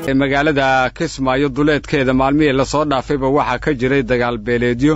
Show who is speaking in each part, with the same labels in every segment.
Speaker 1: magaalada kismaayo duleedkeeda maalmihii lasoo dhaafayba waxaa ka jiray dagaal beeleedyo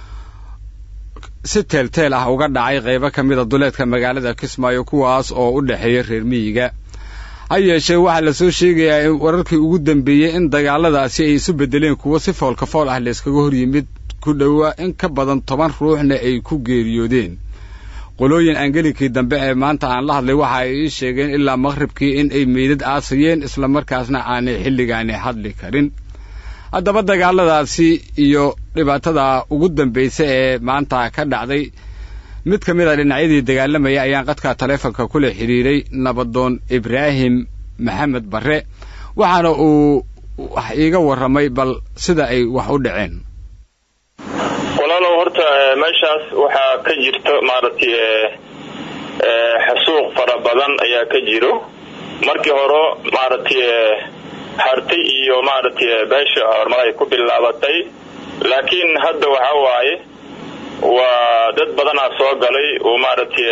Speaker 1: si teelteel ah uga dhacay qaybo ka mida duleedka magaalada kismaayo kuwaas oo u dhexeeya reer miyiga ha yeeshee waxaa lasoo sheegayaa in wararkii ugu dambeeyey in dagaaladaasi ay isu beddeleen kuwo si foolka fool ah layskaga hor yimid ku dhowaa in ka badan toban ruuxna ay ku geeriyoodeen qolooyin angelinkii dambe ee maanta aan la hadlay waxa ay ii sheegeen ilaa maqhribkii in ay meydad aasayeen islamarkaasna aanay xilligaani hadli karin haddaba dagaaladaasi iyo dhibaatada ugu dambaysa ee maanta ka dhacday mid ka mid a dhinacyadii dagaalamaya ayaan qadka taleefonka kula xidhiiray nabadoon ibraahim maxamed barre waxaana uu wax iiga warramay bal sida ay wax u dhaceen
Speaker 2: walaalow horta meeshaas waxaa ka jirta maaragtay xasuuq fara badan ayaa ka jiro markii hore maaragtay hartay iyo maaragtay beesha horumar ay ku bilaabatay laakiin hadda waxa waaye waa dad badanaa soo galay oo maaragtay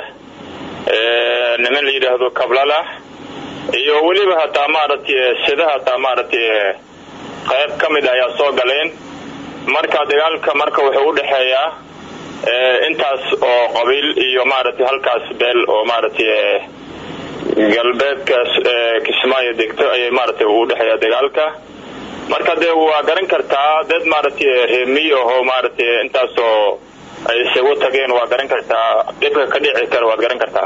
Speaker 2: niman la yidhaahdo kablalah iyo weliba hataa maaragtay sida hataa maaragtay qayb ka mid ayaa soo galeen marka dagaalka marka wuxuu u dhexeeyaa intaas oo qabiil iyo maaragtay halkaas beel oo maaragtay galbeedka kismaayo degto ayay maaragtay u dhexeeyaa dagaalka marka dee waa garan kartaa dad maaragtay reemiy ahoo maaragtay intaasoo ay isagu tageen waa garan kartaa dhibka ka dhici kara waad garan kartaa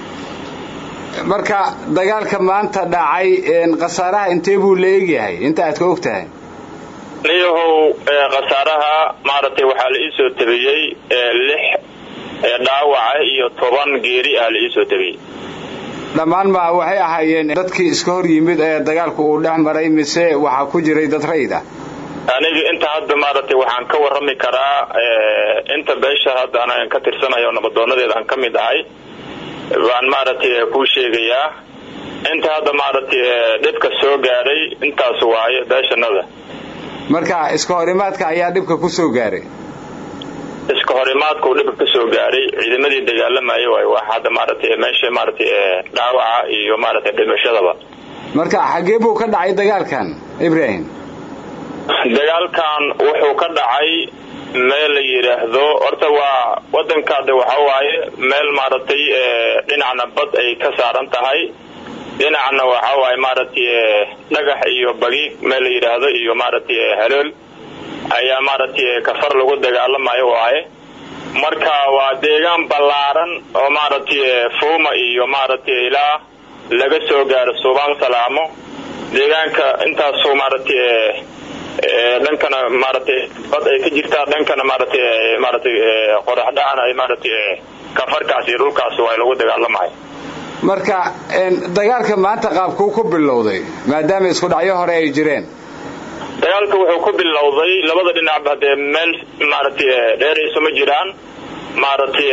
Speaker 1: marka dagaalka maanta dhacay khasaaraha intee buu la egyahay inta aad ka og tahay
Speaker 2: niyahow khasaaraha maaragtay waxaa la iisoo tabiyey lix dhaawaca iyo toban geeri ah la iisoo tabiyey
Speaker 1: dhammaan ma waxay ahaayeen dadkii iska hor yimid ee dagaalku uu dhex maray mise waxaa ku jiray dad rayid ah
Speaker 2: aniga inta hadda maaragtay waxaan ka warrami karaa inta beesha hadda anagan ka tirsanayo nabadoonadeeda aan ka mid ahay baan maaragtay kuu sheegayaa inta hadda maaragtay dhibka soo gaadhay intaas waaye beeshanada
Speaker 1: marka iska horimaadka ayaa dhibka ku soo gaaray
Speaker 2: iska horimaadka uu dhibka ka soo gaadhay ciidamadii dagaalamaya waay wax hadda maaragtay meesha maaragtay dhaawaca iyo maaragtay dhimashadaba
Speaker 1: marka xaggee buu ka dhacay dagaalkan ibrahim
Speaker 2: dagaalkan wuxuu ka dhacay meel la yidhaahdo horta waa wadankaade waxa waaye meel maaragtay dhinacna bad ay ka saaran tahay dhinacna waxa waaye maaragtay dhagax iyo bagiig meel la yidhaahdo iyo maaragtay halool ayaa maaragtay kafar lagu dagaalamayo waaye marka waa deegaan ballaaran oo maaragtay fuuma iyo maaragtay ilaa laga soo gaaro suubaan salaamo deegaanka intaasoo maaragtay dhankana maaragtay bad ay ka jirtaa dhankana maaragtay maaragtay qorax dhacan ay maaragtay kafarkaas iyo dhulkaas waa lagu dagaalamayo
Speaker 1: marka dagaalka maanta qaabkuu ku bilowday maadaama isku dhacyo hore ay jireen
Speaker 2: dagaalka wuxuu ku bilowday labada dhinacba hadee meel maaragtay dheerayso ma jiraan maaragtay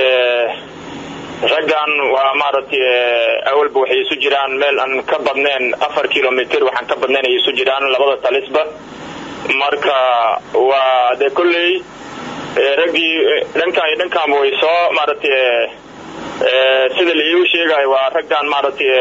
Speaker 2: raggan waa maaragtay awalba waxay isu jiraan meel aan ka badnayn afar kilomitr waxaan ka badnayn ay isu jiraan labada talisba marka waa dee kolley raggii dhankan iyo dhankaanba way soo maaragtay sida la iigu sheegayo waa raggan maaragtay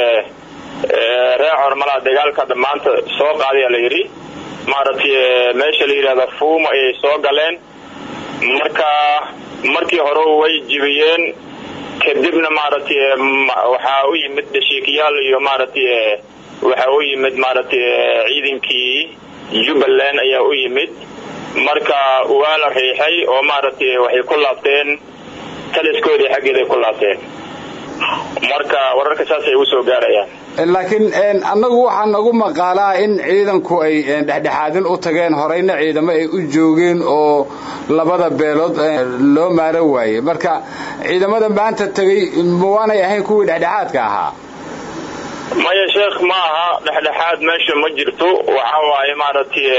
Speaker 2: ree cormalaa dagaalka hadda maanta soo qaadaya la yidhi maaragtay meesha la yidhahda fuuma ayay soo galeen marka markii hore way jibiyeen kadibna maaragtay waxaa u yimid dhashiikayaal iyo maaragtay waxaa u yimid maaragtay ciidankii jubbaland ayaa u yimid marka waa la riixay oo maaragtay waxay ku laabteen taliskoodii xaggeeday ku laabteen marka wararka saasay ugu soo gaarayaan
Speaker 1: laakiin annagu waxaa nagu maqaalaa in ciidanku ay dhexdhexaadin u tageen horeyna ciidamo ay u joogeen oo labada beelood loo maaro waayey marka ciidamada maanta tegay mawaanay ahayn kuwii dhexdhexaadka ahaa
Speaker 2: maya sheekh ma aha dhexdhexaad meesha ma jirto waxa waaye maaragtay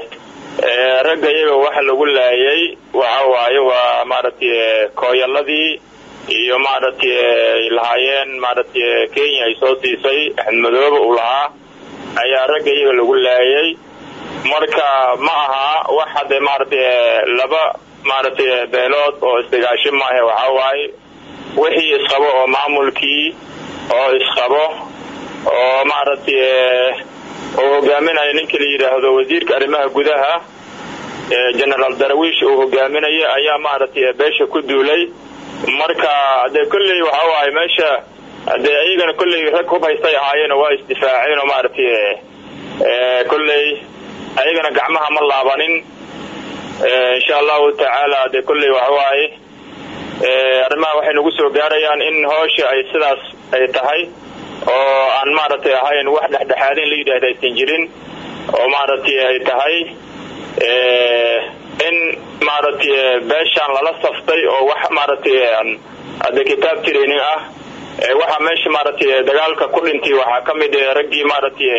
Speaker 2: ragga iyaga waxa lagu laayay waxa waaye waa maaragtay kooyaladii iyo maaragtay ay lahaayeen maaragtay kenya ay soo siisay axmed madoobe uu lahaa ayaa ragga iyaga lagu laayay marka ma aha wax hadde maaragtay laba maaragtay beelood oo isdagaasho maahe waxa waaye wixii isqabo oo maamulkii oo isqabo oo maaragtay oo hogaaminaya ninka la yidhaahdo wasiirka arrimaha gudaha generaal darawiish uu hogaaminaya ayaa maaragtay beesha ku duulay marka dee kolley waxa waaye meesha dee iyagana kolley rag hub haystay ahaayeen waa isdifaaceen oo maaragtay kolley ayagana gacmaha ma laabanin insha allahu tacaala dee kolley waxa waaye arrimaha waxay nagu soo gaarayaan in hoosha ay sidaas ay tahay oo aan maaragtay ahayn wax dhexdhexaadin la yidhaahda aysan jirin oo maaragtay ay tahay in maaragtay beeshaan lala saftay oo wax maaragtay hadde kitaab training ah waxaa meesha maaragtay dagaalka ku dhintay waxaa ka mid raggii maaragtay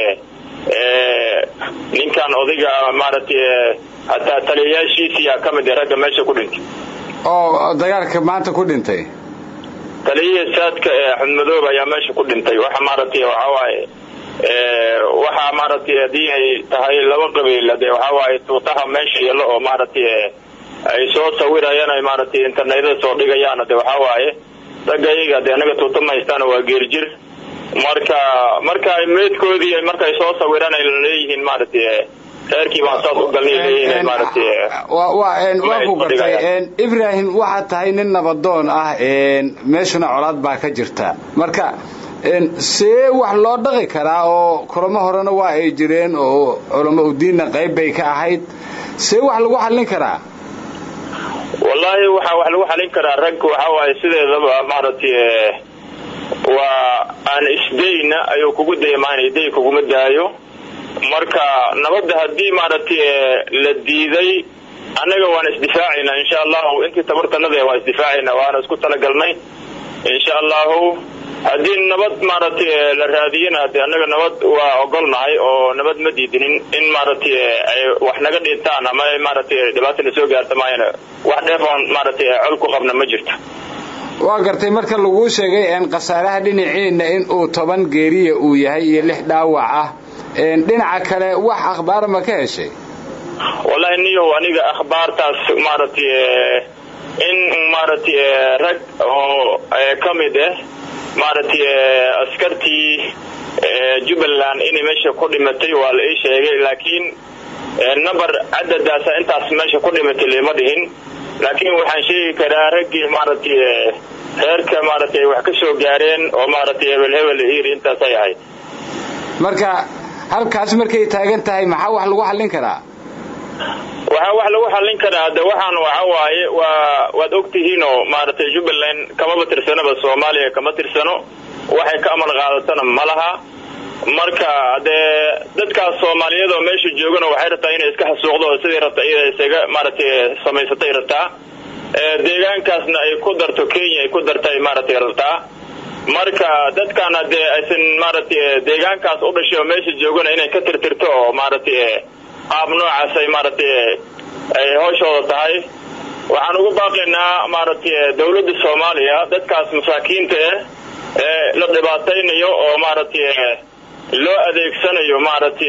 Speaker 2: ninkan odayga maaragtay hataa taliyayaashiisiyaa ka mid ragga meesha ku dhintay
Speaker 1: oo dagaalka maanta ku dhintay
Speaker 2: taliyihii saadka ee axmed madoob ayaa meesha ku dhintay waxa maaragtay waxa waaye waxaa maaragtay haddii ay tahay laba qabiil de waxa waaye tuutaha meesha yalo oo maaragtay ay soo sawirayaan ay maaragtay internetyada soo dhigayaan de waxa waaye ragga iyaga de anaga tuuta ma haystaan waa geerjir marka marka meedkoodii markay soo sawiraan ay leeyihiin maaragtay reerkii baan saas u galnay leeyihiin maaragtay
Speaker 1: waa ku gartay ibrahim waxaad tahay nin nabadoon ah meeshuna colaad baa ka jirta marka see wax loo dhaqi karaa oo kulamo horena waa ay jireen oo culamo udiinna qayb bay ka ahayd see wax lagu xallin karaa
Speaker 2: wallaahi waxaa wax lagu xallin karaa rag waxa waaye sideedaba maaragtay waa aan isdayna ayuu kugu daymaanay day kuguma daayo marka nabadda haddii maaragtay la diiday annaga waan isdifaacaynaa insha allahu intii tabartanada waan isdifaacaynaa waana isku talagalnay insha allahu haddii nabad maaragtay la raadiyana de annaga nabad waa ogolnahay oo nabad ma diidinin in maaragtay ay wax naga dhintaan ama maaragtay dhibaata na soo gaarta maayana wax dheef oon maaragtay col ku qabna ma jirto
Speaker 1: waa gartay marka laguu sheegay khasaaraha dhinaciina in uu toban geeriya uu yahay iyo lix dhaawac ah dhinaca kale wax akhbaar ma ka heshay
Speaker 2: wallahi niyow aniga akhbaartaas maaragtay in maaragtay rag oo ka mid ah maaragtay askartii jubbaland inay meesha ku dhimatay waa la ii sheegay laakiin number cadadaasa intaas meesha ku dhimatay lama dhihin laakiin waxaan sheegi karaa raggii maaragtay reerka maaragtay wax ka soo gaareen oo maaragtay hebel hebel iri intaasay ahayd
Speaker 1: marka halkaas markay taagan tahay maxaa wax lagu xallin karaa
Speaker 2: waxaa wax lagu xallin karaa de waxaan waxa waaye waa waad ogtihiinoo maaragtay jubbaland kamaba tirsanaba soomaaliya kama tirsano waxay ka amal qaadatana ma laha marka dee dadkaas soomaaliyeed oo meesha joogana waxay rabtaa inay iska xasuuqdo oo sidii rabta iyada isaga maaragtay samaysatay rabtaa deegaankaasna ay ku darto kenya ay ku dartay maaragtay rabtaa marka dadkaana dee aysan maaragtay deegaankaas u dhashay oo meesha joogana inay ka tirtirto oo maaragtay qaab noocaas ay maaragtay ay hooshooda tahay waxaan ugu baaqaynaa maaragtay dawladda soomaaliya dadkaas masaakiinta ah ee la dhibaataynayo oo maaragtay loo adeegsanayo maaragtay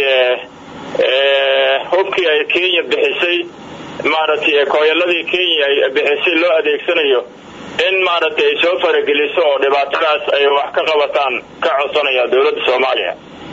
Speaker 2: hubkii ay kenya bixisay maaragtay kooyaladii kenya ay bixisay loo adeegsanayo in maaragtay ay soo farageliso oo dhibaatadaas ay wax ka qabataan ka codsanaya dawladda soomaaliya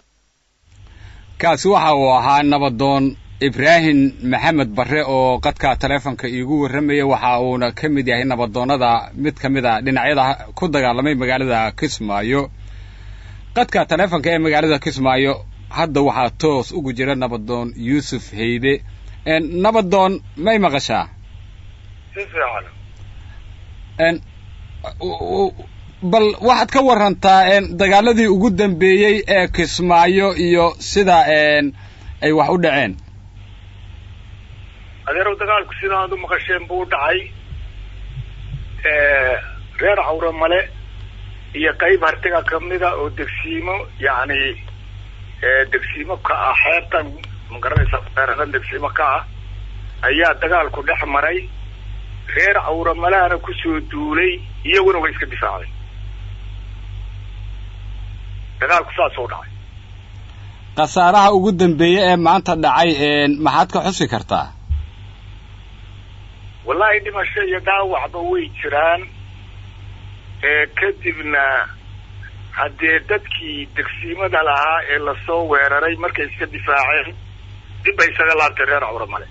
Speaker 1: kaasi waxa uu ahaa nabadoon ibraahim maxamed barre oo qadka taleefonka iigu warramaya waxa uuna ka mid yahay nabadoonnada mid ka mid a dhinacyada ku dagaalamay magaalada kismaayo qadka taleefonka ee magaalada kismaayo hadda waxaa toos ugu jira nabadoon yuusuf heyde nabadoon may maqashaa
Speaker 3: si fiican
Speaker 1: bal waxaad ka warantaa dagaaladii ugu dambeeyey ee kismaayo iyo sida ay wax u dhaceen
Speaker 3: adeerow dagaalku sida aad u maqasheen buu u dhacay reer cawre male iyo qayb hartiga kamida oo degsiimo yacni degsiimo ka ah xeebtan magaranaysa feeradan degsiimo ka ah ayaa dagaalku dhex maray reer cawre malehana kusoo duulay iyaguna way iska difaacday dagaalku saas u dhacay
Speaker 1: khasaaraha ugu dambeeye ee maanta dhacay maxaad ka xusi kartaa
Speaker 3: wallahi dhimasho iyo dhaawacba way jiraan kadibna haddee dadkii degsiimada lahaa ee lasoo weeraray markay iska difaaceen dib bay isaga laabtay reer cawra male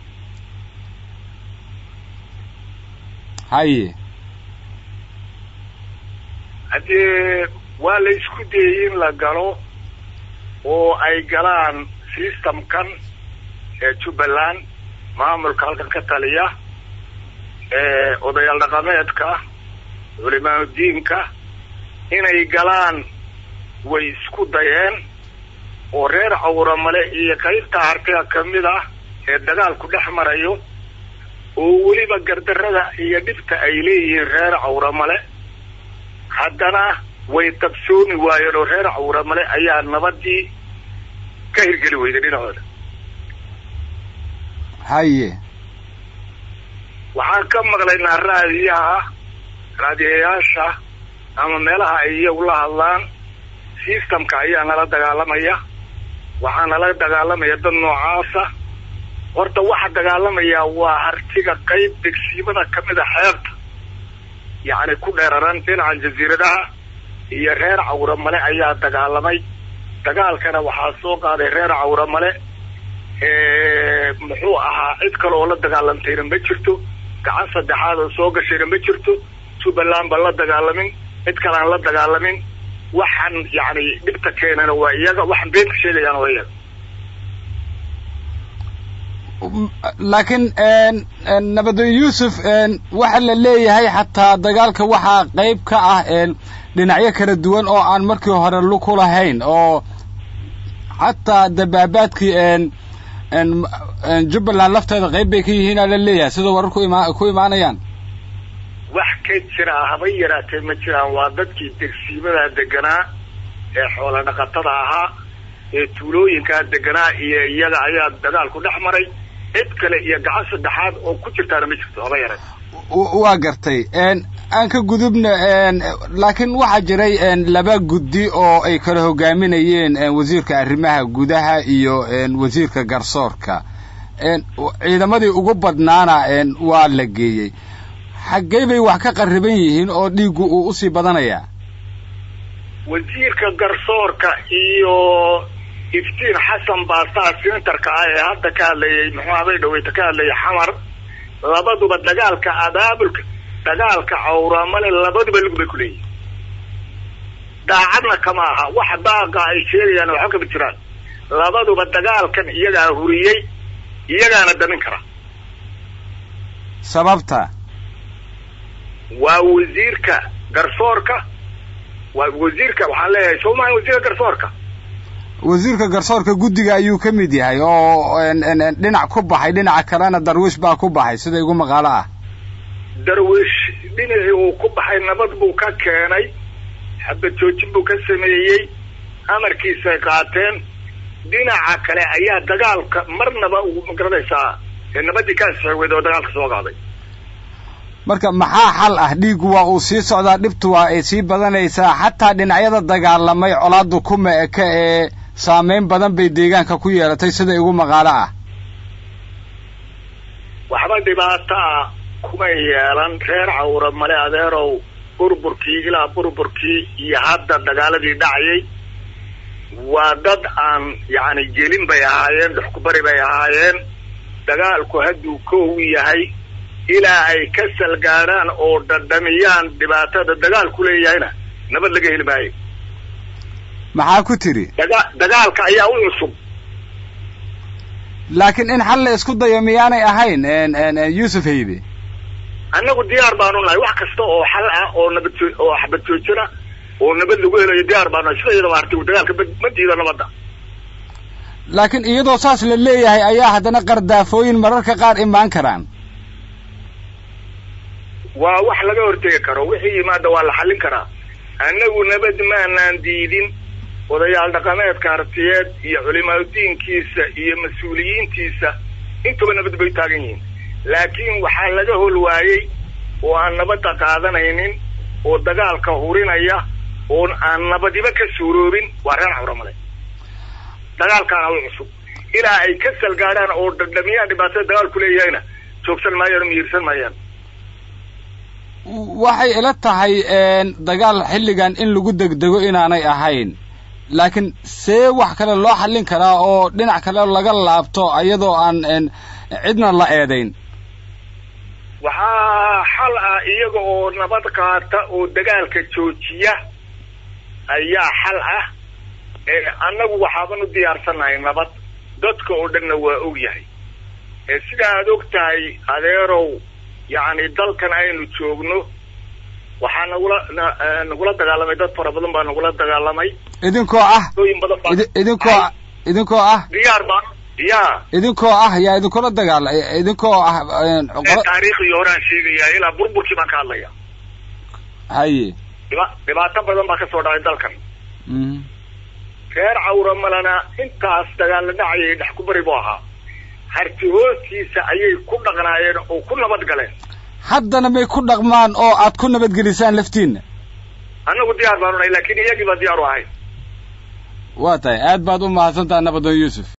Speaker 1: haye
Speaker 3: haddee waa la isku dayey in la galo oo ay galaan systemkan ee jubbaland maamulka halkan ka taliya odayaal dhaqameedka culimaanudiinka inay galaan way isku dayeen oo reer cawramale iyo qaybta hartiga kamid ah ee dagaalku dhex marayo oo weliba gardarrada iyo dhibta ay leeyihiin reer cawramale haddana way qabsoomi waayeen oo reer cawramale ayaa nabadii ka hirgeli weyday dhinacooda
Speaker 1: haye
Speaker 3: waxaan ka maqlaynaa raadiyaha raadiyayaasha ama meelaha ay iyagu la hadlaan systemka ayaa nala dagaalamaya waxaa nala dagaalamaya dad noocaasa horta waxa dagaalamaya waa hartiga qayb degsiimada kamid a xeebta yacni ku dheeraran dhinacan jasiiradaha iyo reer cawramale ayaa dagaalamay dagaalkana waxaa soo qaaday reer cawramale muxuu ahaa cid kale oo la dagaalantayna ma jirto gacan saddexaad oo soo gashayna ma jirto jubbaland baan la dagaalamin cid kale aan la dagaalamin waxaan yacni dhibta keenana waa iyaga waxaan beenka sheegayaana waa iyaga
Speaker 1: laakiin nabadoon yuusuf waxa la leeyahay xataa dagaalka waxaa qayb ka ah dhinacyo kala duwan oo aan markii hore luku lahayn oo xataa dabaabaadkii jubbaland lafteeda qayb bay ka yihiin aa la leeyahay sidoo warar ku ima ku imaanayaan
Speaker 3: wax ka jira habay yaraatee ma jiraan waa dadkii degsiimadaa deganaa ee xoola dhaqatada ahaa ee tuulooyinkaa deganaa iyo iyaga ayaa dagaalku dhex maray cid kale iyo gacan saddexaad oo ku jirtaana ma jirto haba yaraate
Speaker 1: waa gartay aan ka gudubna laakiin waxaa jiray laba guddi oo ay kala hogaaminayeen wasiirka arrimaha gudaha iyo wasiirka garsoorka ciidamadii ugu badnaana waa la geeyey xaggee bay wax ka qarriban yihiin oo dhiiggu uu usii badanayaa
Speaker 3: wasiirka garsoorka iyo iftiin xasan baasaa senatarka ah ee hadda ka hadlayay muxuu habay dhaweyta ka hadlayay xamar labaduba dagaalka abaabulka dagaalka cawramale labaduba lug bay ku leeyihin daacadna kama aha wax daaqa ay sheegayaan waxba kama jiraan labaduba dagaalkan iyagaa huriyey iyagaana damin kara
Speaker 1: sababta
Speaker 3: waa wasiirka garsoorka waa wasiirka waxaan leeyahay soo maha wasiirka garsoorka
Speaker 1: wasiirka garsoorka guddiga ayuu ka mid yahay oo dhinac ku baxay dhinaca kalena darwiish baa ku baxay sida igu maqaalo ah
Speaker 3: darwiish dhinacii uu ku baxay nabad buu ka keenay xabad joojin buu ka sameeyey amarkiisay qaateen dhinaca kale ayaa dagaalka marnaba uu magaranaysaa nabadii ka asxeweed oo dagaalka soo qaaday
Speaker 1: marka maxaa xal ah dhiiggu waa uu sii socdaa dhibtu waa ay sii badanaysaa xataa dhinacyada dagaalamay colaaddu kuma eka ee saameyn badan bay deegaanka ku yeelatay sida igu maqaalo ah
Speaker 3: waxba dhibaato ah kumay yeelan reer cawra male adeerow burburkii ilaa burburkii iyo hadda dagaaladii dhacayay waa dad aan yacni gelin bay ahaayeen dhuxkubari bay ahaayeen dagaalku hadduu kow yahay ilaa ay ka salgaadhaan oo dhadhamiyaan dhibaatada dagaalku leeyahayna nabad laga heli maayo
Speaker 1: maxaa ku tiri
Speaker 3: daga dagaalka ayaa u cusub
Speaker 1: laakiin in xal la isku dayo miyaanay ahayn yuusuf haybe
Speaker 3: annagu diyaar baanu nahay wax kasta oo xal ah oo nabad oo xabad joojina oo nabad lagu helayo diyaar baanu nahay sida iyadaba harti dagaalka ma diido nabadda
Speaker 1: laakiin iyadoo saas la leeyahay ayaa haddana qardaafooyin mararka qaar imaan karaan
Speaker 3: waa wax laga hortegi karo wixii yimaada waa la xallin karaa annagu nabad maanaan diidin odayaal dhaqameedka hartiyeed iyo culimaadudiinkiisa iyo mas-uuliyiintiisa intuba nabad bay taagan yihiin laakiin waxaa laga hol waayey oo aan nabadda qaadanaynin oo dagaalka hurinaya oo aan nabadiba ka suuroobin waa reer cawramale dagaalkaana u cusub ilaa ay ka salgaadhaan oo dhadhamiyaan dhibaatada dagaalku leeyahayna joogsan maayaan oo miyirsan maayaan
Speaker 1: waxay ila tahay dagaal xilligan in lagu degdego inaanay ahayn laakiin see wax kale loo xallin karaa oo dhinac kale laga laabto iyadoo aan cidna la eedayn
Speaker 3: waxaa xal ah iyaga oo nabad qaata oo dagaalka joojiya ayaa xal ah annagu waxaaban u diyaarsannahay nabad dadka oo dhanna waa og yahay sida aad og tahay adeerow yacni dalkan aynu joogno waxaa nagula nagula dagaalamay dad fara badan baa nagula dagaalamay
Speaker 1: idinkoo ah
Speaker 3: dooyin badan baa
Speaker 1: idinkoo idinkoo ah
Speaker 3: diyaar baa ya
Speaker 1: idinkoo ah yaa idinkula dagaala idinkoo ah
Speaker 3: taariikhdii horaan sheegayaa ilaa burburkii baan ka hadlaya
Speaker 1: haye
Speaker 3: dhiba dhibaato badan baa kasoo dhacay dalkan reer cawra malana intaas dagaalla dhacayay dhex ku bari buu ahaa harti hoostiisa ayay ku dhaqnaayeen oo ku nabad galeen
Speaker 1: haddana may ku dhaqmaan oo aad ku nabadgelisaan laftiinna
Speaker 3: annagu diyaar baanu nahay laakiin iyagii baa diyaar u ahayn
Speaker 1: waa tahay aad baad u mahadsantaha nabadoon yuusuf